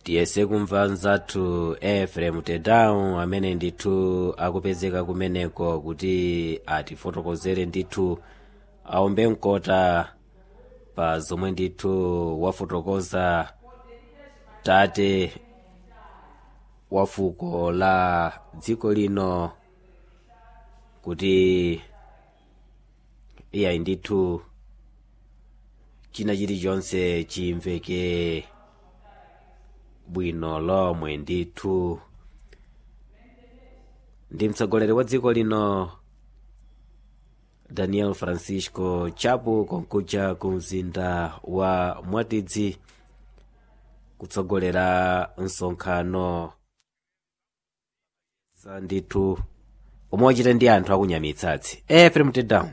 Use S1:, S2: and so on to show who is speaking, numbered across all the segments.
S1: tiyese kumva nzathu efrem tedown amene ndithu akupezeka kumeneko kuti atifotokozere ndithu aombe mkota pa zomwe ndithu wafotokoza tate wa fuko la dziko lino kuti iyayi ndithu china chilichonse chimveke bwino lomwe ndithu ndi mtsogoleri wa dziko lino daniel francisco chapo konkuja ku mzinda wa mwatidzi kutsogolera msonkhano sa ndithu omwe wachita ndi anthu akunyamitsatsi efrem tedown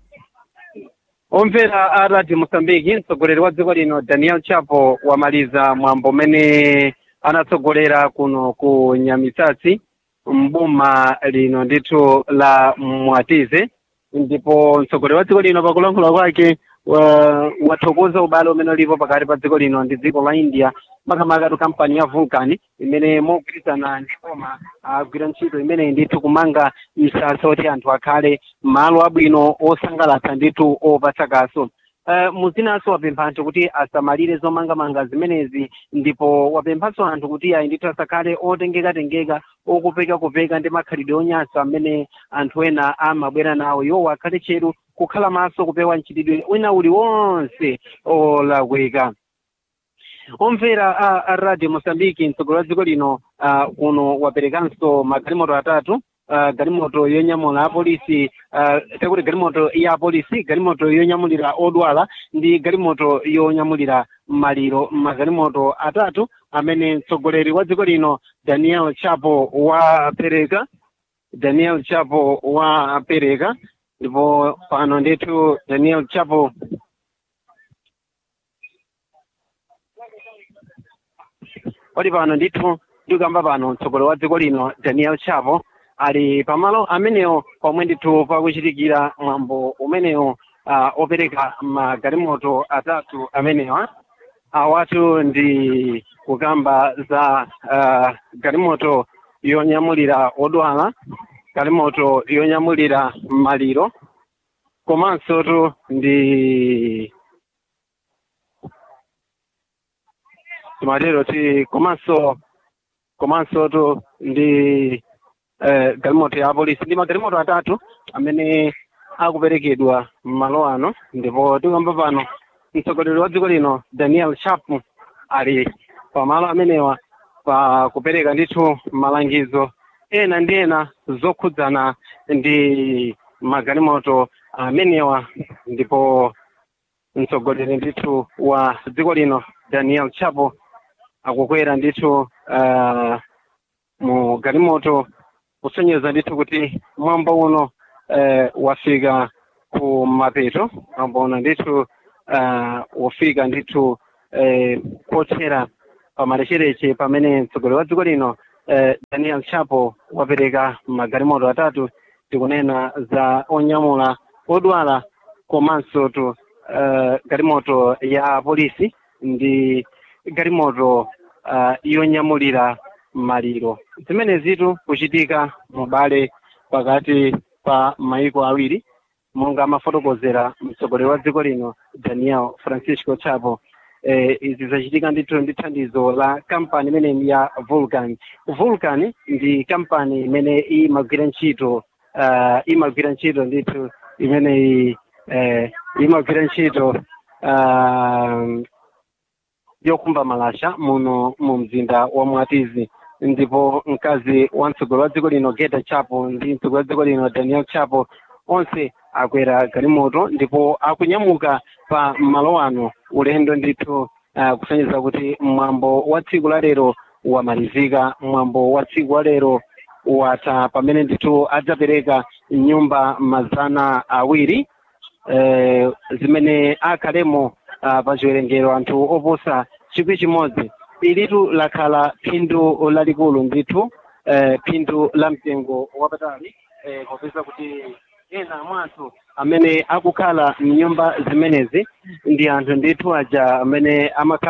S2: omvera a radio mosambiki mtsogoleri wa dziko lino daniel chapo wamaliza mwambo umene anatsogolera kuno ku nyamitsatsi mboma lino ndithu la mwatize ndipo mtsogoleri wa dziko lino pakulankhula kwake wa- wathokoza ubale umene ulipo pakati pa dziko lino ndi dziko la india makamaka tu kampani ya vulcan imene mogwirizana ndi boma agwira ntchito imeneyi ndithu kumanga msasa oti anthu akhale malo abwino osangalatsa ndithu opatsa kaso Uh, muzinanso wapempha anthu kuti asamalire zomangamanga zimenezi ndipo wapemphanso anthu kuti ayi ndithu asakhale otengekatengeka okupekakupeka ndi makhalidwe onyansa amene anthu ena amabwera nawo iwo akhale cheru kukhala maso kupewa mchitidwe wina uliwonse olakweka omvera a, a radio mosambiki mtsogoleri wa dziko lino uh, kuno waperekanso magalimoto atatu uh, galimoto yonyamula apolisi uh, takuti galimoto ya apolisi galimoto yonyamulira odwala ndi galimoto yonyamulira maliro magalimoto atatu amene mtsogoleri wa dziko lino daniel chapo wapereka daniel chapo wapereka ndipo pano ndithu daniel chapo oti pano ndithu ndikuyamba pano mtsogoleri wa dziko lino daniel chapo ali pamalo amenewo pomwe ndithu pakuchitikira mwambo umenewo uh, opereka magalimoto atatu amenewa awatu ndi kukamba za uh, galimoto yonyamulira odwala galimoto yonyamulira maliro komanso tu ndi timatero ti komanso komanso tu ndi eh, galimoto ya apolisi ndi magalimoto atatu amene akuperekedwa m'malo ano ndipo tikuyamba pano mtsogoleri wa dziko lino daniel chapo ali pamalo amenewa pa kupereka ndithu malangizo ena ndi ena zokhudzana ndi magalimoto amenewa ndipo mtsogoleri ndithu wa dziko lino daniel chapo akukwera ndithu uh, mu galimoto kusonyeza ndithu kuti mwambo uno eh, wafika ku mapeto mwambo uno ndithu uh, wafika ndithu eh, kothera pamalechereche pamene mtsogoleri wa dziko lino eh, daniel chapo wapereka magalimoto atatu tikunena za onyamula odwala komanso tu uh, galimoto ya polisi ndi galimoto uh, yonyamulira maliro zimene zitu kuchitika mubale pakati pa maiko awiri monga amafotokozera mtsogoleri wa dziko lino daniel francisco chapo eh, izi zachitika ndithu ndi thandizo la kampani imene ya vulcan vulcan ndi kampani imene imagwira ntchito uh, imagwira ntchito ndithu imeneyi eh, imagwira ntchito uh, yokumba malasha muno mu mzinda wa mwatizi ndipo mkazi wa mtsogoleri wa dziko lino geta chapo ndi mtsogoleri wa dziko lino daniel chapo onse akwera galimoto ndipo akunyamuka pa malo ano ulendo ndithu uh, kusonyeza kuti mwambo wa tsiku la lero wamalizika mwambo wa tsiku la lero watha pamene ndithu adzapereka nyumba mazana awiri eh, zimene akhalemo uh, pa chiwerengero anthu oposa chikwi chimodzi ilitu lakhala phindu lalikulu ndithu eh, phindu la mtengo wapatali eh, popeza kuti ena mwa anthu amene akukhala mnyumba zimenezi ndi anthu ndithu aja amene amakhala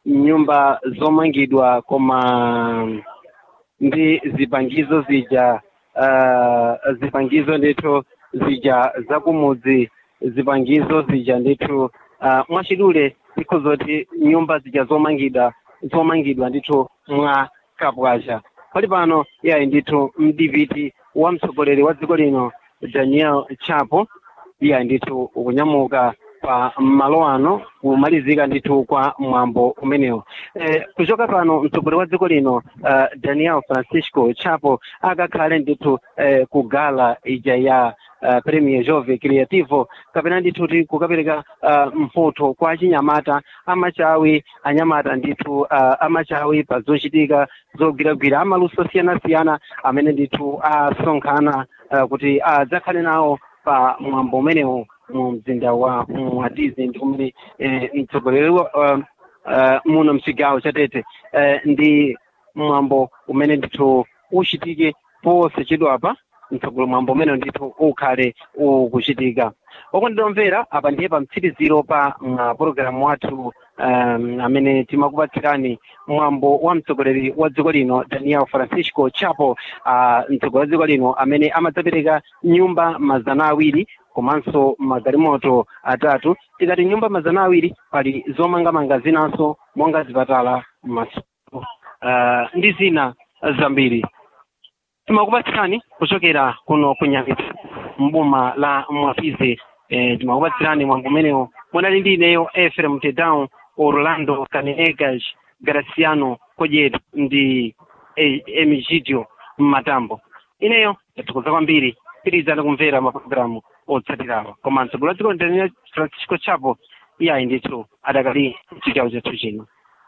S2: nyumba zomangidwa koma ndi zipangizo zija uh, zipangizo ndithu zija zakumudzi zipangizo zija ndithu uh, mwachidule ndikhozoti nyumba zija zomangidwa zomangidwa ndithu mwa kapwacha pali pano yayi ndithu mdiviti wa mtsogoleri wa dziko lino daniel chapo iye ndithu ukunyamuka pa malo ano kumalizika ndithu kwa mwambo umenewu eh, kuchoka pano mtsogoleri wa dziko lino uh, daniel francisco chapo akakhale ndithu eh, ku gala ija ya uh, premier jove creativo kapena ndithu kuti kukapereka uh, mphotho kwa achinyamata amachawi anyamata ndithu uh, amachawi pa zochitika zogwiragwira amaluso osiyanasiyana amene ndithu asonkhana uh, kuti adzakhale nawo pa mwambo umenewu mu mzinda wa mwatizi ndi kumene eh, mtsogoleri wa uh, uh, muno mchigawo chatete uh, ndi mwambo umene ndithu uchitike ponse chidwapa mtsogolo mwambo umene ndithu ukhale ukuchitika okonditomvera apa ndiye pa mtsiriziro pa uh, pologalamu wathu um, amene timakupatsirani mwambo wa mtsogoleri wa dziko lino daniel francisco chapo uh, mtsogoleri wa dziko lino amene amadzapereka nyumba mazana awiri komanso magalimoto atatu tikati nyumba mazana awiri pali zomangamanga zinanso monga zipatala masukulu uh, ndi zina zambiri timakupatsirani kuchokera kuno kunyamita mboma la mwafize eh, timakupatsirani mwambo umenewo munali ndi ineyo efrem tedown orlando kanenegas graciano kodyet ndi eh, emigidio mmatambo ineyo yathokoza kwambiri pirizani kumvera mapulogalamu otsatirawa koma mtsogoleri wa dziko daniel francisco chapo iyayi ndithu adakali chigawo chathu chino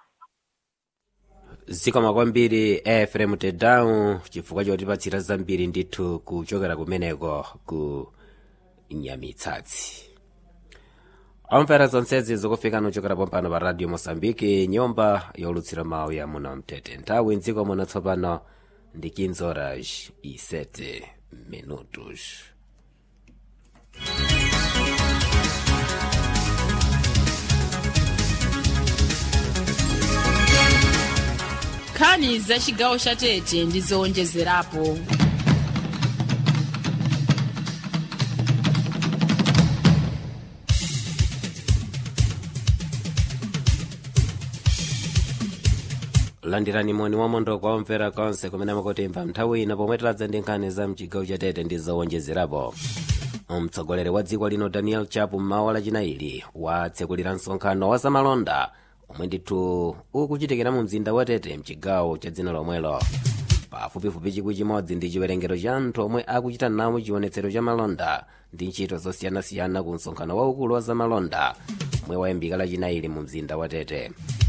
S1: zikoma kwambiri efrem tedown chifukwa chotipatsira zambiri ndithu kuchokera kumeneko ku nyamitsatsi omvera zonsezi zikufika nuchokera pompano pa radio mosambiki nyumba yolutsira mawu ya muno mtete nthawi mdziko muno tsopano ndi 15 horas e 7 minutos
S3: nkhani za chigawo cha tete ndi zowonjezerapo
S1: landirani moni wamondo kwa omvera konse kumene mukutimva nthawi ino pomwe tiladza ndi nkhani za mchigawo cha tete ndi zowonjezerapo mtsogoleri wa dziko lino daniel chapo mmawa lachinaili watsekulira msonkhano wa zamalonda omwe ndithu ukuchitikira mu mzinda wa tete mchigawo cha dzina lomwelo pafupifupi chikwi chimodzi ndi chiwerengero cha anthu omwe akuchita nawo chionetsero cha malonda ndi ntchito zosiyanasiyana ku msonkhano waukulu wa zamalonda omwe wayambika lachinaili mu mzinda wa tete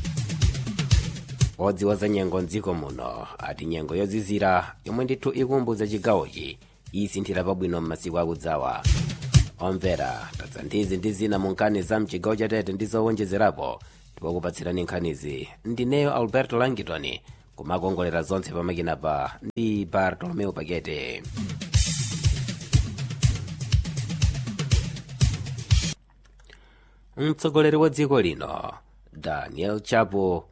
S1: odziwa za nyengo mdziko muno ati nyengo yozizira yomwe ndithu ikumbudza chigawochi isinthira pabwino m'masiku akudzawa omvera tadza ndizi ndi zina mu nkhani za mchigawo cha tete ndi zowonjezerapo tikukupatsirani nkhanizi ndineyo alberto langitoni kumakongolera zonse pamakinapa ndi bartolomeo pakete mtsogoleri wa dziko lino daniel chapo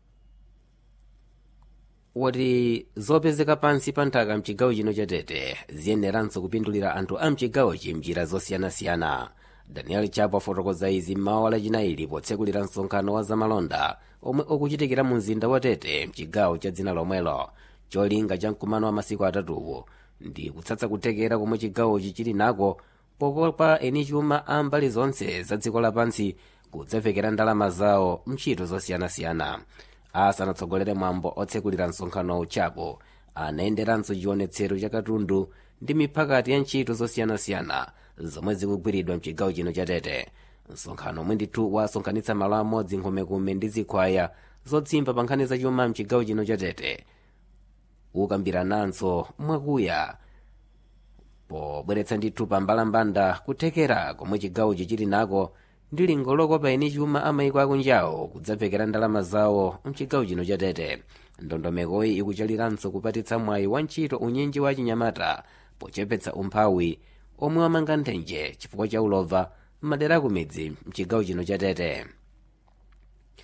S1: wati zopezeka pansi pa nthaka mchigawo chino cha tete ziyeneranso kupindulira anthu a mchigawochi mnjira zosiyanasiyana daniel chapo afotokoza izi mmawa lachinaili potsekulira msonkhano wa zamalonda omwe ukuchitikira mu mzinda wa tete mchigawo cha dzina lomwelo cholinga cha mkumano wa masiku atatuwo ndi kutsatsa kuthekera komwe chigawochi chili nako pokopa eni chuma a mbali zonse za dziko lapansi kudzavekera ndalama zawo mntchito zosiyanasiyana asanatsogolere mwambo otsekulira msonkhano chapo anayenderanso chionetsero cha katundu ndi miphakati ya ntchito zosiyanasiyana zomwe zikugwiridwa mchigawo chino cha tete msonkhano omwe ndithu wasonkhanitsa malo amodzi nkhumekume ndi zikhwaya zodzimba pa nkhani zachuma mchigawo chino cha tete ukambirananso mwakuya pobweretsa ndithu pa mbalambanda kuthekera komwe chigawochi chili nako ndi lingo lokopa eni chuma amayiko akunjawo kudzavekera ndalama zawo mchigawo chino cha tete ndondomekoyi ikuchaliranso kupatitsa mwayi wa ntchito unyinji wa chinyamata pochepetsa umphawi omwe wamanga nthenje chifukwa cha ulova m'madera akumidzi mchigawo chino cha tete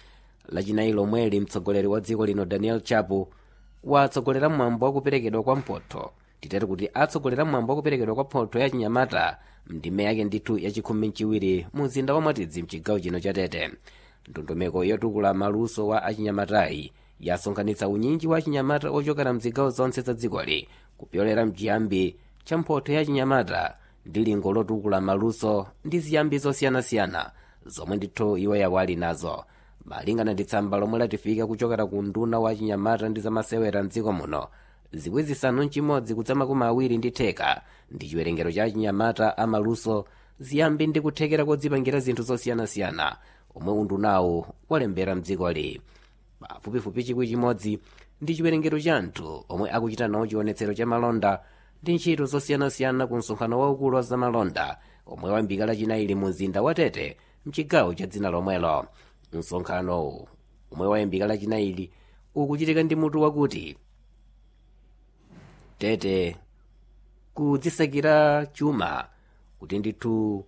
S1: lachinayi lomweli mtsogoleri wa dziko lino daniel chapo watsogolera mwambo wakuperekedwa kwa mphotho titati kuti atsogolera mwambo wakuperekedwa kwa mphotho ya chinyamata mndime yake ndithu yachikhumi mchiwiri mu mzinda wa mwatidzi mchigawo chino cha tete ndondomeko yotukula maluso wa achinyamatayi yasonkhanitsa unyinji wa achinyamata ochokera mzigawo zonse za dzikoli kupyolera mchiyambi cha mphotho ya chinyamata ndi lingo lotukula maluso ndi ziyambi zosiyanasiyana zomwe ndithu iwo yawo ali nazo malingana ndi tsamba lomwe latifika kuchokera ku nduna wa chinyamata ndi zamasewera mdziko muno zikwi zisanu mchimodzi kudza makumi awiri ndi theka ndi chiwerengero cha chinyamata amaluso ziyambi ndi kuthekera kodzipangira zinthu zosiyanasiyana omwe undunawo walembera mdzikoli pafupifupi chikwi chimodzi ndi chiwerengero cha anthu omwe akuchita nawo chionetsero cha malonda ndi ntchito zosiyanasiyana ku msonkhano waukulu wa zamalonda omwe wayambika lachinayi mu mzinda wa tete mchigawo cha dzina lomwelo msonkhano omwe wayambika lachinayi ukuchitika ndi mutu wakuti tete kudzisakira chuma kuti ndithu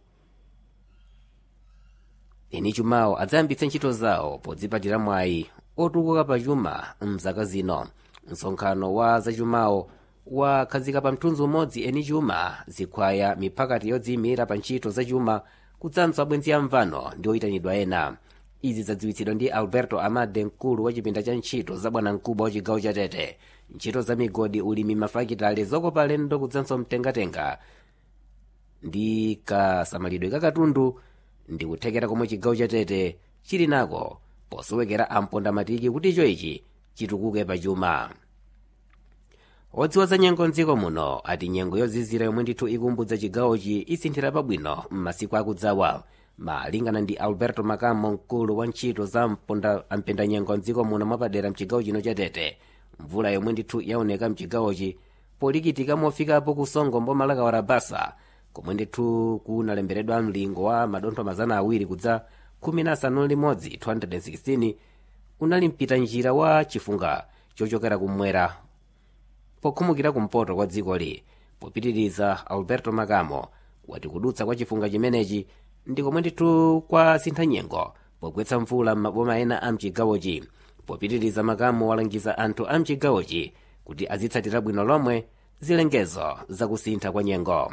S1: eni chumawo adzayambitse ntchito zawo podzipatira mwayi otukuka pa chuma mzaka zino msonkhano wa zachumawo wakhazika pa mthunzi umodzi eni chuma zikhwaya miphakati yodziyimira pa ntchito zachuma kudzanso abwenzi amvano ndi oyitanidwa ena izi zadziwitsidwa ndi alberto amade mkulu wa chipinda cha ntchito za bwanamkubwa wa chigawo cha tete ntchito za migodi ulimi mafakitale zokopa alendo kudzanso mtengatenga ndi kasamalidwe kakatundu ndi kuthekera komwe chigawo cha tete chili nako posowekera ampondamatiki kuti icho ichi chitukuke pachuma odziwa za nyengo mdziko muno ati nyengo yozizira yomwe ndithu ikumbudza chigawochi isinthira pabwino m'masiku akudzawa malingana ndi alberto makamo mkulu wa ntchito za mpenda-nyengo mdziko muno mwapadera mchigawo chino cha tete mvula yomwe ndithu yaoneka mchigawochi polikitika mofikapo kusongo mbomalaka wa rabasa komwe ndithu kunalemberedwa mlingo wa madontho mazana awiri kudza khumi na asanu limodzi 216 unali mpita njira wa chifunga chochokera kumwera pokhumukira kumpoto kwa dzikoli popitiriza alberto makamo wati kudutsa kwa chifunga chimenechi ndi komwe ndithu kwa sintha nyengo pogwetsa mvula m'maboma ena a mchigawochi popitiriza makamo walangiza anthu a mchigawochi kuti azitsatira bwino lomwe zilengezo zakusintha kwa nyengo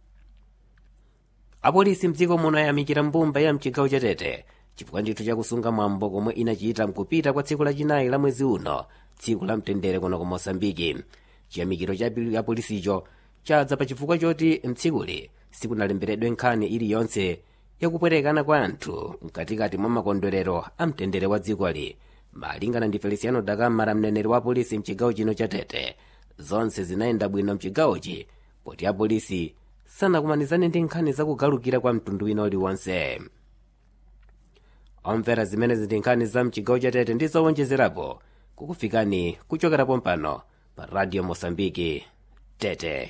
S1: apolisi mdziko muno ayamikira mbumba ya mchigawo cha tete chifukwa ndithu chakusunga mwambo komwe inachita mkupita kwa tsiku lachinayi la mwezi uno tsiku la mtendere kuno ku mosambiki chiyamikiro cha apolisicho chadza pa chifukwa choti mtsikuli sikunalemberedwe nkhani iliyonse yakupwerekana kwa anthu mkatikati mwa makondwerero a mtendere wa dzikoli malingana ndi feliciano dakamara mneneri wa apolisi mchigawo chino cha tete zonse zinayenda bwino mchigawochi poti apolisi sanakumanizane ndi nkhani zakugalukira kwa mtundu wina uliwonse omvera zimene zili nkhani za mchigawo cha tete ndi zowonjezerapo kukufikani kuchokera pompano pa radio mosambiki tete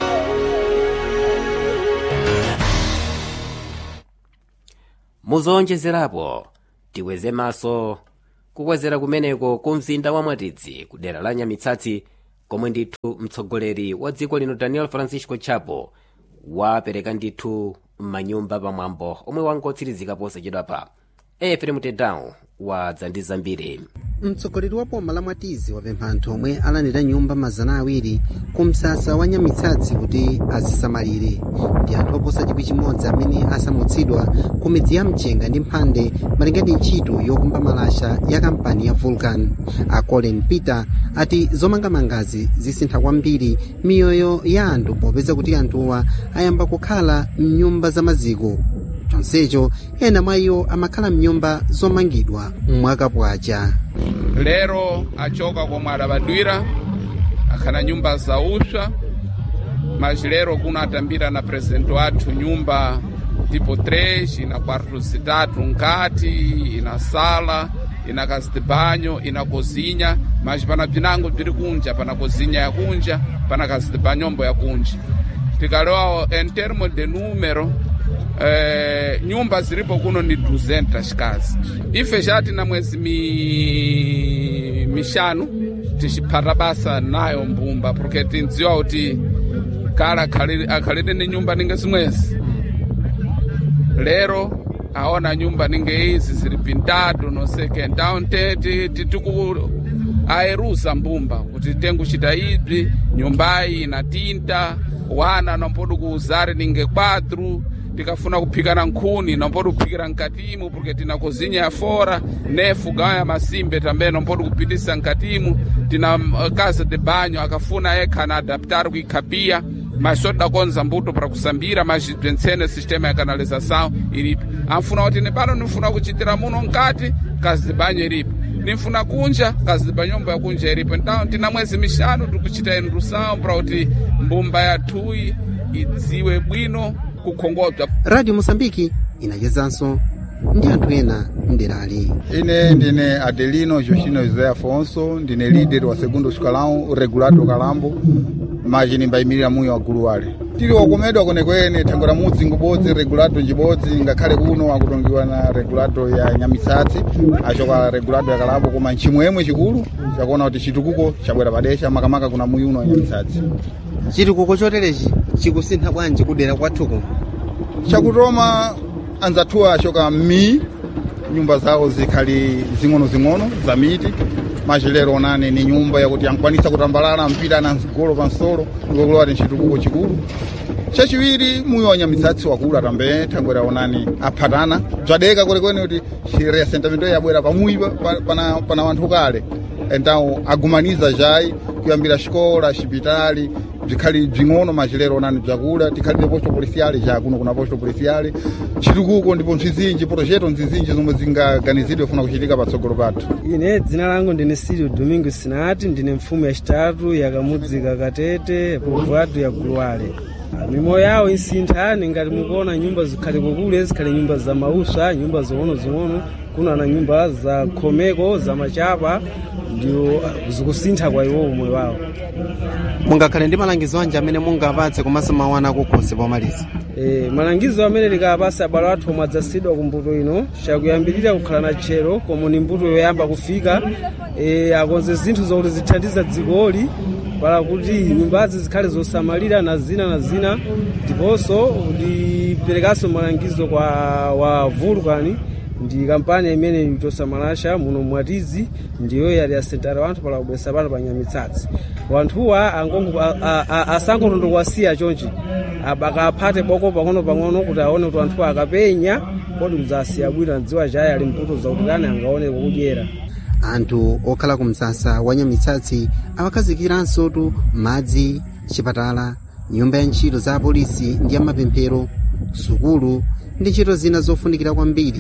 S1: muzowonjezerapo tikweze maso kukwezera kumeneko ku mzinda wa mwatidzi ku dera la nyamitsatsi komwe ndithu mtsogoleri wa dziko lino daniel francisco chapo wapereka ndithu m'manyumba pamwambo omwe wangotsirizika posachedwapa efere mutedao wadza ndi zambiri
S4: mtsogoleri wa boma la mwatizi wapempha anthu omwe alandira nyumba mazana awiri ku msasa wa nyamitsatsi kuti azisamalire ndi anthu oposa chikwi chimodzi amene asamutsidwa ku midzi ya mchenga ndi mphande malinga ndi ntchito yokumba malasha ya kampani ya vulcan a colin peter ati zomangamangazi zisintha kwambiri miyoyo ya anthu popeza kuti anthuwa ayamba kukhala mnyumba za maziko chonsecho ena mwa iwo amakhala mnyumba zomangidwa mwakapwacha
S5: lero achoka komwe adabadwira akhana nyumba zaupsa mas lero kuno atambira na presidente wathu nyumba tipo 3 ina quarto zitatu nkati ina sala ina casa de banho ina cozinha mas pana bzinango bziri kunja pana cozinha ya kunja pana casa de banhombo ya kunja tikalewa em termo de número eh, nyumba zilipo kuno ni 200 kazi ife chati na mwezi mi... mixanu tixiphata basa nayo mbumba porque tindziwa kuti kala akhalire ni nyumba ninga zimwezi lero aona nyumba ninge izi zili pintatu noseke então titiku aerusa mbumba kuti tenguchita ibzi nyumbayi inatinta wana nompodi kuuzari ninge quatro tikafuna kuphikana nkhuni nompodi kuphikira mkatimu porque tina kozinha ya fora ne fogão ya masimbe também nompodi kupitisa mkatimu tina uh, casa de banho akafuna ekha na adaptar kuikhapia mas só dakonza mbuto para kusambira mas bzwentsene sistema ya canalização ilipo anfuna kuti nepano nifuna kuchitira muno nkati casa de banho ilipo ninfuna kunja kazi ziba nyumba ya kunja ilipo então tina mwezi mixanu tikuchita indução para kuti mbumba yathuyi idziwe bwino kukhongodzwa
S4: radio moçambike inachezanso ndi anthu ena mderali
S6: ine ndine adelino justino josé afonso ndine líder wa segundo escalão regulado kalambo maji nimbayimirira muyo wa gulu wale tili wakomedwa kwenekwene thango la mudzi ngubodzi regulado njibodzi ngakhale kuno akutongiwa na regulado ya nyamisatsi achoka regulado ya kalambo koma nchimwemwe chikulu chakuona kuti chitukuko chabwera padesha makamaka kuna muyi uno wa nyamisatsi
S4: chitukuko choterechi chikusintha bwanji kudera kwathuko
S6: chakutoma anzathuwa achoka m'mi nyumba zawo zikhali zing'ono-zing'ono za miti machilero onani ni nyumba yakuti yankwanisa kutambalala mpira na mgolo pansolo ngokulowa ti nchitukuko chikulu chachiwiri muyo wa nyamisatsi wakula tambe thangwera onani aphatana bzadeka kwenekwene kuti chiresentamento yabwera pamuyi pa- pa- pana, pana wanthu kale então agumaniza jayi kuyambira xikola xipitali bzikhali bzing'ono machilero onani bzakula tikhalire posto policiale ja kuno kuna posto policiale chitukuko ndipo ntchizinji projeto nzizinji zomwe zingaganizidwe funa kuchitika patsogolo pathu
S7: ine dzina langu ndine silio domingo sinati ndine mfumu yacitatu yakamudzi kakatete povoado ya guluwale mimoyo yawo isinthani ngati mukuona nyumba zikhale kukule zikhale nyumba za mauswa nyumba zing'ono-zing'ono kuna na nyumba za khomeko za machapa ndio ah, zikusintha kwa iwo moyo wawo
S4: mungakhale ndi malangizo anji amene mungapatse komanso mawu ana akukhosi pomaliza
S7: e, malangizo amene likapasa abale athu omwe adzasidwa ku mbuto ino chakuyambirira kukhala na tchero komwe ni mbuto yoyamba kufika e, akonze zinthu zokuti zithandiza dzikoli para kuti nyumbazi zikhale zosamalira na zina na zina ndiponso ndiperekanso malangizo kwa wa vulcan ndi kampani imene itosamalira muno mwatizi ndiyo yali asentare wanthu pala kubwesa pano pa nyamitsatsi wanthuwa angongo- a- a- a- asangotondokwasiya chonchi akaphate boko pang'ono-pang'ono kuti aone kuti anthuwa akapenya kodi kudzasiya bwino adziwa chayi ali mputo zakuti kani angaone kukudyera
S4: anthu okhala ku msasa wa nyamitsatsi awakhazikiranso tu madzi chipatala nyumba ya ntchito za apolisi ndi amapemphero sukulu ndi ntchito zina zofunikira kwambiri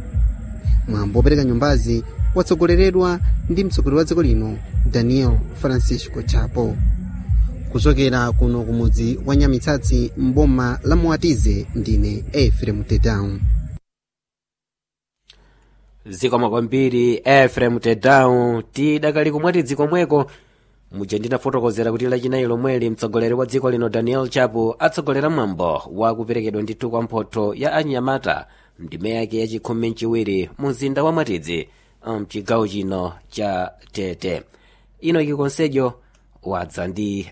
S4: mwambo wopereka nyumbazi watsogoleredwa ndi mtsogoleri wa dziko lino daniel francisco chapo kuchokera kuno kumudzi wa nyamitsatsi mboma la muatize ndine efrem tedown
S1: zikomo kwambiri efrem tedown tidakali kumwati dziko mweko muja ndinafotokozera kuti lachinayi lomweli mtsogoleri wa dziko lino daniel chapo atsogolera mwambo wa kuperekedwa ndithu kwa mphotho ya anyamata ndime yake yachikhumi mchiwiri mu mzinda wa mwatidzi mchigawo chino cha tete ino iki konsejo wadza ndi